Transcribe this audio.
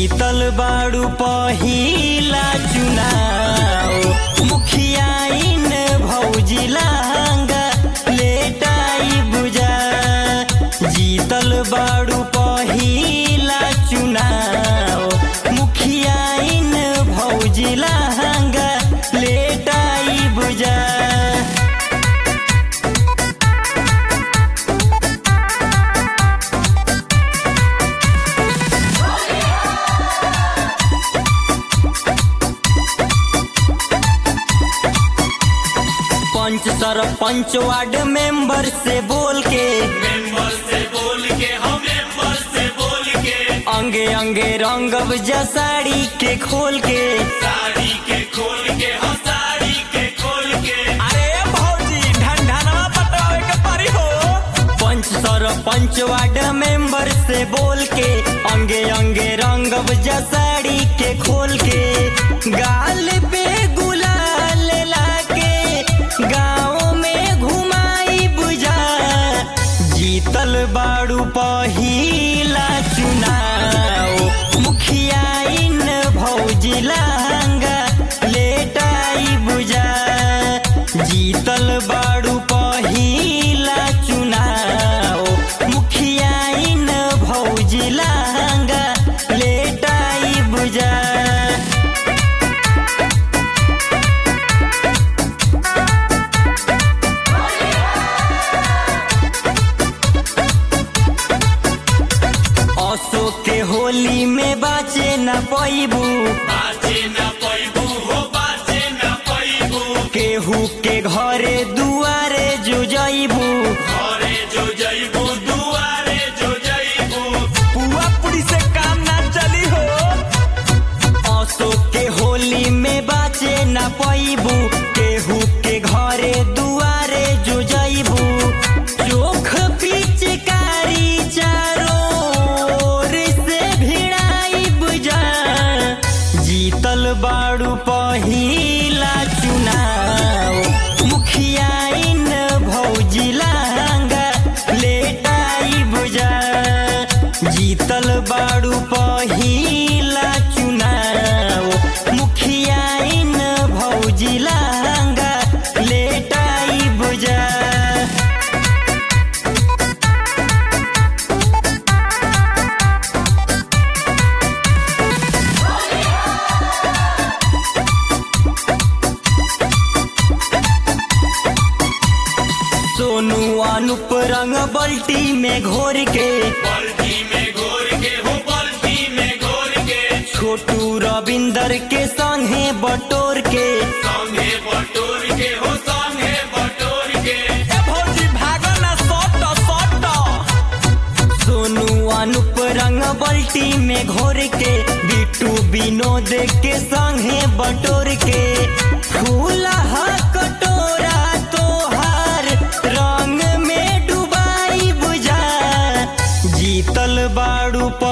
जीतल बाड़ू पहिला चुनाव मुखियाइन भौजी लहंगा लेटाई बुझा जीतल बाड़ू पहिला चुनाव मुखियाइन भौजी लहंगा लेटाई बुझा पंच सरपंच वार्ड मेंबर से बोल के मेंबर से बोल के हम मेंबर से बोल के अंगे अंगे रंगब जा साड़ी के खोल के साड़ी के खोल के हम साड़ी के खोल के अरे भौजी ढंढनवा पटवावे के परी हो पंच सरपंच वार्ड मेंबर से बोल के अंगे अंगे रंगब जा साड़ी के खोल के गाल पे गुलाल लाके गाँव में घुमाई बुझा जीतल बाड़ू पहिला चुनाव मुखियाइन भौजी लहंगा लेटाई बुझा जीतल बाड़ू पहिला चुनाव मुखियाइन भौजी लहंगा लेटाई बुझा अशोक के होली में बाचे न पैबू बाजे न पैबू हो बाजे न पैबू केहू के घरे दुआरे जो जैबू घरे जो जइबू दुआरे जो जइबू पुआ पुड़ी से काम ना चली हो अशोक के होली में बाचे न पैबू केहू के घरे दुआरे जो जैबू चोख पिचकारी चारों ओर से भिड़ाई बुझा जीतल बाड़ू पहिला चुनाव मुखियाइन भौजी लहंगा लेटाई बुझा जीतल बाड़ू पहिला चुनाव मुखियाइन भौजी लहंगा लेटाई बुझा सोनू अनुप रंग बल्टी में घोर के बल्टी में घोर के हो बल्टी में घोर के छोटू रविंदर के संगे बटोर के संगे बटोर के हो संगे बटोर के सोनू अनुप रंग बल्टी में घोर के बिट्टू विनोद के संगे बटोर के फूला कटोरा तोहार रंग में डुबाई बुझा जीतल बाड़ू प